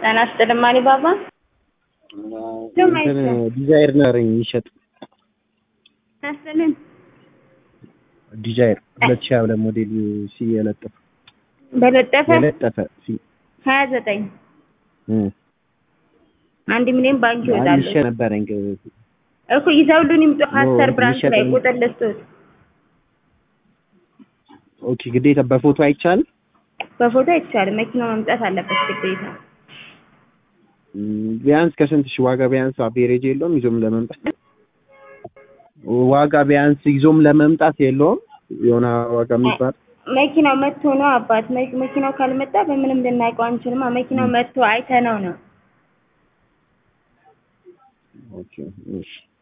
ጤና ይስጥልኝ ማሪ ባባ። እንትን ዲዛይር ነበረኝ የሚሸጥ ያስጥልን ዲዛይር ሁለት ሺህ ሁለት ሞዴል ሲ የለጠፈ በለጠፈ የለጠፈ ሲ ሀያ ዘጠኝ እም አንድ ሚሊዮን ባንክ አንድ ይወጣሉ ሺህ ነበረኝ እኮ ይዘውልን ይምጡ። ሀሰር ብራንች ላይ የሚሸጥልኝ- ቁጥር ልስጡት። ኦኬ ግዴታ በፎቶ አይቻልም በፎቶ አይቻልም። መኪናው መምጣት አለበት ግዴታ። እም፣ ቢያንስ ከስንት ሺህ ዋጋ ቢያንስ አቬሬጅ የለውም ይዞም ለመምጣት ዋጋ ቢያንስ ይዞም ለመምጣት የለውም የሆነ ዋጋ የሚባል መኪናው መጥቶ ነው አባት። መ- መኪናው ካልመጣ በምንም ልናውቀው አንችልማ። መኪናው መጥቶ አይተነው ነው። ኦኬ እሺ